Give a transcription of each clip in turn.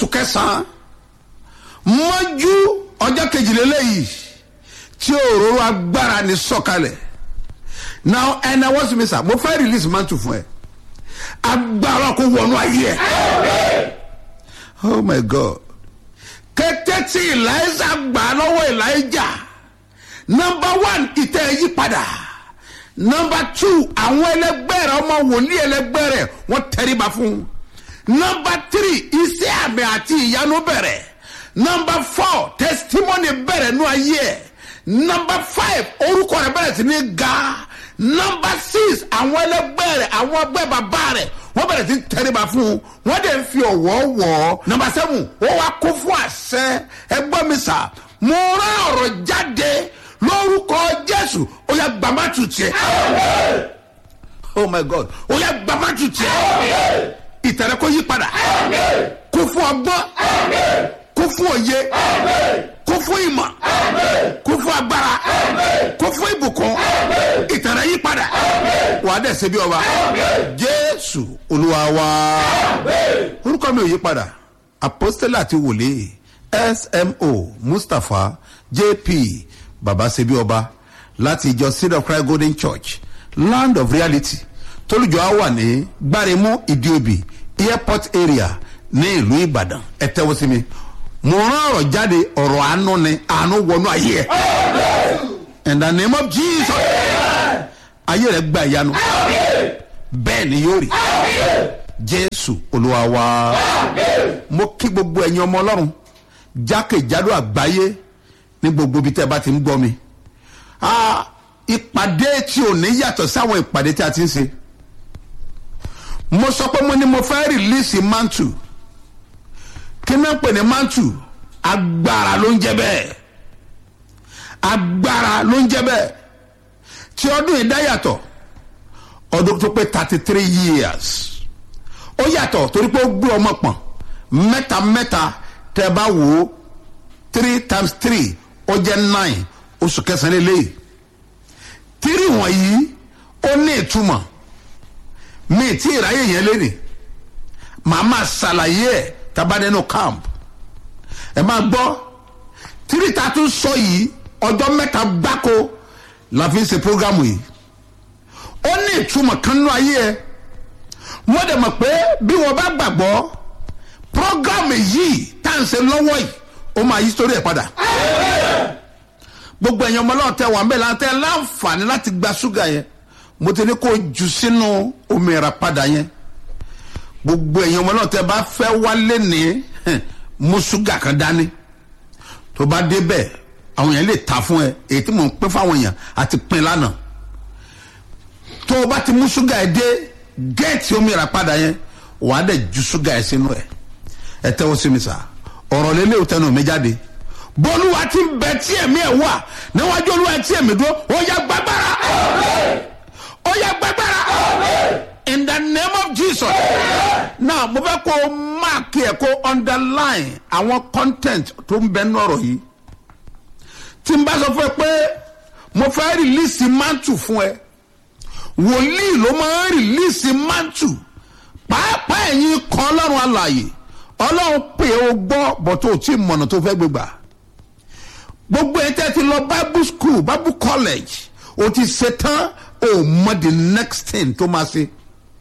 oṣù kẹsàn-án mọ́jú ọjọ́ kejìlélẹ́yìí tí òróró agbára ní sọ̀kalẹ̀ now ẹnna wọ́n sì mi sà mo fẹ́ release mantle fún ẹ agbára kò wọnú ayé ẹ oh my god kété tí eliza gbà lọ́wọ́ elijah number one ìtẹ́ yí padà number two àwọn ẹlẹgbẹ́ rẹ ọmọ wòlíì ẹlẹgbẹ́ rẹ wọ́n tẹríba fún un number three iṣẹ́ àmì àti ìyanu bẹ̀rẹ̀ number four testimony bẹ̀rẹ̀ nú ayé ẹ̀ number five orúkọ rẹ̀ bẹ̀rẹ̀ sí ní ga number six àwọn ẹlẹgbẹ́ rẹ̀ àwọn ẹgbẹ́ bàbá rẹ̀ wọ́n bẹ̀rẹ̀ sí tẹríba fún un wọ́n dẹ̀ ń fi ọ̀wọ́ wọ̀ ọ́ number seven ó wá kó fún àṣẹ ẹgbẹ́ mi sà mo rán ọ̀rọ̀ jáde lórúkọ jésù ó yà gbàmátù tiẹ̀ oh my god ó yà gbàmátù tiẹ̀ ìtẹ̀rẹ̀ kó yí padà kó fún ọgbọ́n kó fún òye kó fún ìmọ̀ kó fún agbára kó fún ìbùkún ìtẹ̀rẹ̀ yí padà wà á dẹ̀ ṣe bí ọba jésù olúwa wa orúkọ mi ò yí padà apostole àti wòlíì smo mustapha jp baba ṣe bí ọba láti ìjọ seed of christ golden church land of reality tólùjọ á wà ní gbáremú ìdíòbí airport area ní ìlú ìbàdàn ẹ tẹ́wọ́ sí mi mo rán ọ̀rọ̀ jáde ọ̀rọ̀ àánú ni àánú wọnú ayé ẹ̀ in the name of jesus ayé rẹ̀ gba ìyanu bẹ́ẹ̀ ni yóò rí jésù olúwa wa mo kí gbogbo ẹ̀yin ọmọ ọlọ́run jákèjádò àgbáyé ní gbogbo ibi tẹ́ ẹ bá ti ń gbọ́ mi Ah, ìpàdé tí ò ní yàtọ̀ sáwọn ìpàdé tí a ti ń ṣe mo sọ pé mo ní mo fẹ́ rìlíìsì mantu kí náà pè ní mantu agbára ló ń jẹ bẹ́ẹ̀ agbára ló ń jẹ bẹ́ẹ̀ tí ọdún yìí dá yàtọ̀ ọdún tó pé thirty three years ó yàtọ̀ torí pé ó gbé ọmọ pọ̀n mẹ́ta mẹ́ta tẹ́ bá wò ó three times three ó jẹ́ nine oṣù kẹsàn-án lélẹ́yìí tírì wọ̀nyí ó ní ìtumọ̀ mi tí ìráyè yẹn lé ní màá máa ṣàlàyé ẹ̀ tabadẹ́nu camp ẹ máa gbọ́ tírì ta tún sọ yìí ọjọ́ mẹ́ta gbáko la fi ń ṣe programu yìí ó ní ìtumọ̀ kan nínú ayé ẹ mo dẹ̀ mọ̀ pé bí wọ́n bá gbàgbọ́ programu yìí tá à ń ṣe lọ́wọ́ yìí ó máa yí sórí ẹ̀ padà gbogbo ẹ̀yin ọmọ náà tẹ wà mbẹ́ láti ẹ láǹfààní láti gba ṣúgà yẹn mo ti ní kó jù sínú omi ìràpadà yẹn gbogbo ẹ̀yin ọmọ náà tẹ bá fẹ́ wálé ní mú ṣúgà kan dání tó bá débẹ̀ àwọn yẹn lè ta fún ẹ èyí tí mò ń pín fáwọn èèyàn àti pín lánàá tó o bá ti mú ṣúgà yẹn dé géètì omi ìràpadà yẹn wàá dẹ̀ ju ṣúgà yẹn sínú ẹ ẹ tẹ́wọ́ sí mi sà ọ̀rọ̀ lélẹ́wọ̀ tẹnu mi jáde bọ́lúwa ti ń bẹ tí ẹ̀mí ẹ̀ wà níwájú olúwa tí ẹ̀mí dúró ó yá gbàgbára ó yá gbàgbára in the name of jesus now mo fẹ́ kó mark ẹ̀ kó underline àwọn content tó ń bẹ nọ̀rọ̀ yìí tí n bá sọ fún ẹ pé mo fẹ́ release mantle fún ẹ wòlíì ló máa ń release mantle pàápàá ẹ̀yin kan ọlọ́run alàyè ọlọ́run pè é o gbọ́ bọ̀ tó o tí mọ̀nà tó fẹ́ gbégbà gbogbo ẹ tẹ́ ti lọ bible school bible college o ti ṣe tán o mọ the next thing tó máa ṣe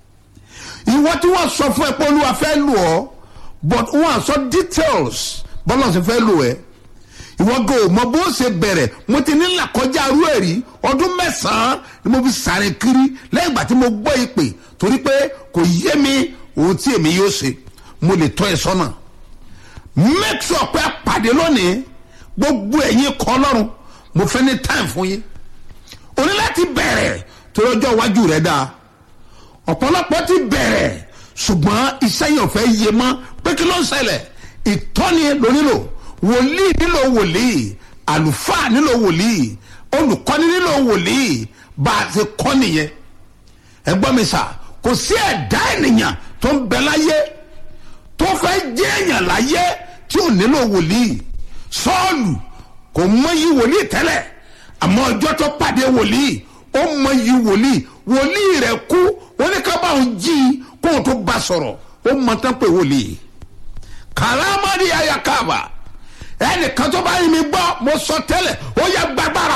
ìwọ tí wọ́n sọ fún ẹ pé olúwa fẹ́ lò ọ́ but wọ́n sọ details bọ́lá ṣe fẹ́ lò ẹ́ ìwọ go mọ bó ṣe bẹ̀rẹ̀ mo ti ní làkọjá arú ẹ̀ rí ọdún mẹ́sàn-án ni mo fi sáré kiri lẹ́yìn ìgbà tí mo gbọ́ ìpè torí pé kò yé mi ohun tí èmi yóò ṣe mo lè tọ́ ẹ sọ́nà make sure pé a pàdé lónìí gbogbo ẹ̀yin kọ́ lọ́rùn mo fẹ́ ní time fún yín o ní láti bẹ̀rẹ̀ torí ọjọ́ iwájú rẹ̀ dáa ọ̀pọ̀lọpọ̀ ti bẹ̀rẹ̀ ṣùgbọ́n iṣẹ́ yẹn ò fẹ́ yé mọ́ pé kí ló ń ṣẹlẹ̀ ìtọ́ni ló nílò wòlíì nílò wòlíì àlùfáà nílò wòlíì olùkọ́ni nílò wòlíì bá a ti kọ́ nìyẹn ẹgbọ́n mi sà kò sí ẹ̀dá ènìyàn tó ń bẹ láyé tó fẹ́ jẹ́ èèyàn láyé tí ò nílò wòlíì sọ́ọ̀lù kò mọyì wòlíì tẹ́lẹ̀ àmọ́ ọjọ́ tó pàdé wòlíì ó mọyì wòlíì wòlíì rẹ̀ kú wọ́n ní ká bá òun jí kó o tó bá sọ̀rọ̀ ó mọ tán pé wòlíì kàlámàdì ayakaba ẹnìkan tó bá yin mi gbọ́ mo sọ tẹ́lẹ̀ ó yẹ gbàgbára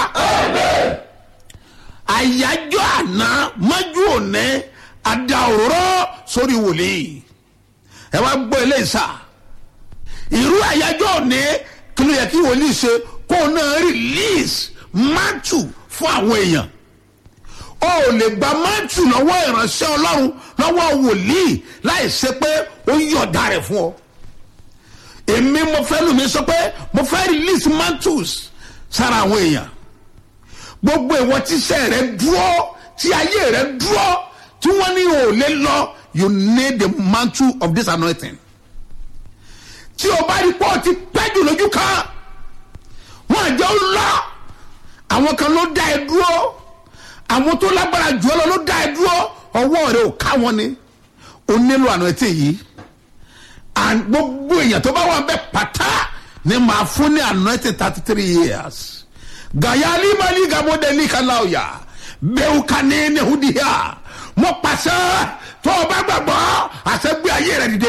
àyájọ́ àná mọ́jú òní àdá òróró sórí wòlíì ẹ wá gbọ́ eléyìí sá irú àyájọ́ òní kí ló yẹ kí wòlíì ṣe kó o náà release mantu fún àwọn èèyàn o ò lè gba mantu lọ́wọ́ ìránṣẹ́ ọlọ́run lọ́wọ́ wòlíì láì ṣe pé ó yọ̀ọ̀dà rẹ̀ fún ọ èmi mo fẹ́ lù mí sọ pé mo fẹ́ release mantus sára àwọn èèyàn gbogbo ìwọ tíṣẹ́ rẹ dúró tí ayé rẹ dúró tí wọ́n ní o lè lọ you need the mantle of this anointing tí o bá rí pé o ti pẹ́ jù lójú kan wọ́n àjọ ń lọ àwọn kan ló dá ẹ dúró àwọn tó lágbára jù ọ lọ ló dá ẹ dúró ọwọ́ rẹ ò ká wọn ni o nílò anointing yìí and gbogbo èèyàn tó bá wà bẹ pátá ni màá fún ní anointing thirty three years gayali mali gamodeli kalauya bẹ́ẹ̀ ká ní nehudiya mo pàṣẹ tó o bá gbàgbọ́ àṣẹ gbé ayé rẹ dìde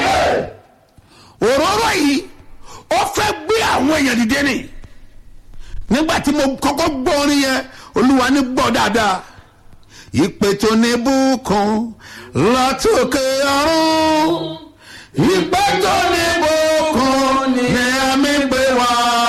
òróró yìí ó fẹ́ gbé àwọn èèyàn dìde ni nígbà tí mo kọ́kọ́ gbọ́ orin yẹn olúwa ní gbọ́ dáadáa ìpè tó ní bùkún látòkè ọ̀run ìpè tó ní bùkún.